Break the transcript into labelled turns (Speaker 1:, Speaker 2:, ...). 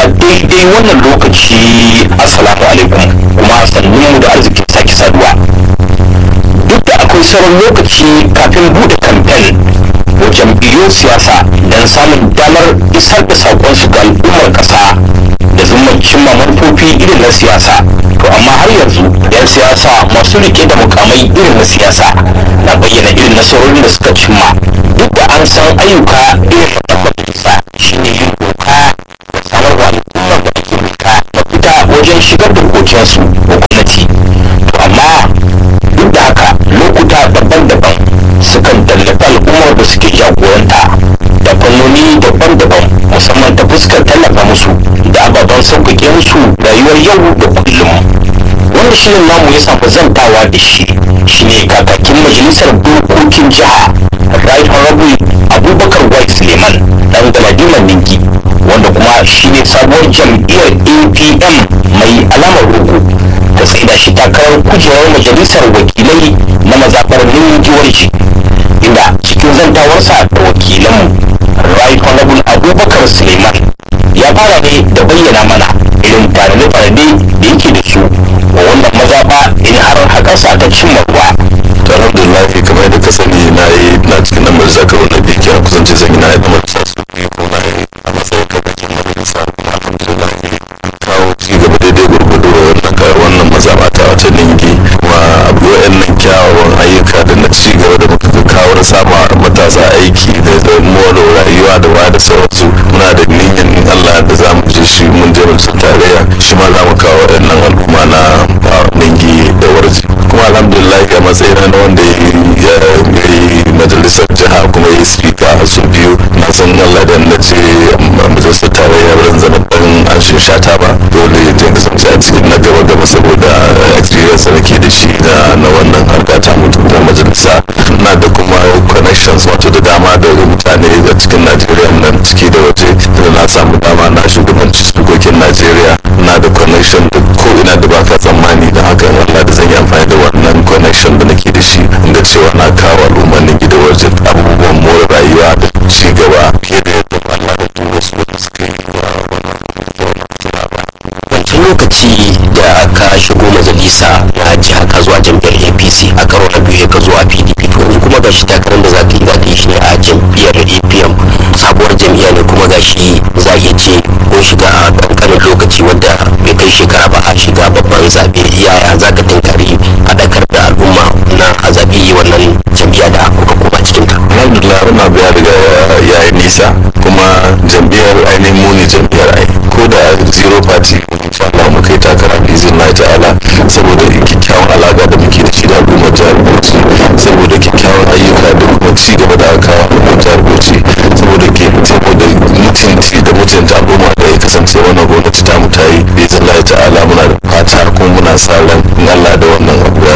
Speaker 1: a daidai wannan lokaci assalamu alaikum kuma sannunmu da arzikin sake saduwa duk da akwai sauran lokaci kafin bude kamfen wa jam'iyyun siyasa don samun damar isar da saƙonsu ga al'ummar ƙasa da zumar cimma manufofi irin na siyasa to amma har yanzu 'yan siyasa masu rike da mukamai irin na siyasa na bayyana irin nasarorin da suka cimma duk da an san ayyuka irin na majalisa shine yin doka da samar wa al'ummar da ake mulka mafita wajen shigar da kokensu ga gwamnati to amma duk da haka lokuta daban-daban sukan tallafa al'ummar da suke jagoranta da fannoni daban-daban musamman ta fuskar tallafa musu da ababen sauƙaƙe musu rayuwar yau da kullum wanda shirin namu ya samu zantawa da shi shine kakakin majalisar dokokin jiha right honorable abubakar white suleiman dan galadiman ninki wanda kuma shine sabuwar jam'iyyar apm mai alamar rogo ta tsaida shi takarar kujerar majalisar wakilai na mazaɓar ningiwarci inda cikin zantawarsa da wakilanmu right honorable abubakar suleiman ya fara ne da bayyana mana irin tanade-tanade da yake da su wa wannan mazaɓa in har haƙarsa ta cimma ruwa
Speaker 2: to alhamdulillah kamar yadda ka sani na yi na cikin nan majalisa karo na biyu kenan kusance zan yi na yi na majalisa su biyu ko na yi a matsayin kakakin majalisa kuma alhamdulillah kawo ci gaba daidai gurgudu wannan ka wannan mazaɓa ta wata ningi kuma abu wa'annan kyawawan ayyuka da na ci gaba da muka kawo da sama matasa aiki da da more rayuwa da wa da sauransu muna da niyyar in Allah da za mu je shi mun je majalisar tarayya shi ma za mu kawo waɗannan al'umma na ningi da warji kuma alhamdulillah a matsayin na wanda ya yi majalisar jiha kuma ya yi spika a su biyu na san Allah da na ce majalisar tarayya ban zama dan an shata ba dole ya je kasance a cikin na gaba gaba saboda experience da ke da shi na wannan harka ta mutum da majalisa na da kuma connections wato da dama da mutane a cikin Najeriya nan ciki da waje da na samu dama na shugabanci spikokin Najeriya na da connection da ko ina da baka tsammani da haka Allah da zan yi amfani da wannan connection da nake da shi inda cewa na kawo al'umman gida waje abubuwan more rayuwa da ci gaba fiye da yadda Allah da duk wasu da suka yi wa wannan
Speaker 1: wancan lokaci da aka shigo majalisa na jiha ka zuwa jam'iyyar apc a karo na biyu ka zuwa pdp to yanzu kuma gashi takarar da za ka yi za ka yi shi ne a jam'iyyar apm sabuwar jam'iyya ne kuma gashi za a iya ce ko shiga a kankanin lokaci wanda bai kai shekara ba a shiga babban zaɓe yaya za ka tunkari haɗakar da al'umma na a zaɓi wannan jam'iyya da kuka koma cikin ta
Speaker 2: alhamdulillah wannan abu ya riga ya yi nisa kuma jam'iyyar ainihin muni jam'iyyar ai ko da zero party insha Allah mu kai takara bi izinin ta'ala saboda kyakkyawan alaka da muke da shi da al'ummar jihar Bauchi saboda kyakkyawan ayyuka da kuma ci gaba da aka kawo al'ummar jihar Bauchi saboda ke saboda mutunci da mutunta al'umma da ya kasance wannan gwamnati ta mu ta yi bi izinin ta'ala muna da fata kuma muna sa ran in Allah da wannan abu ya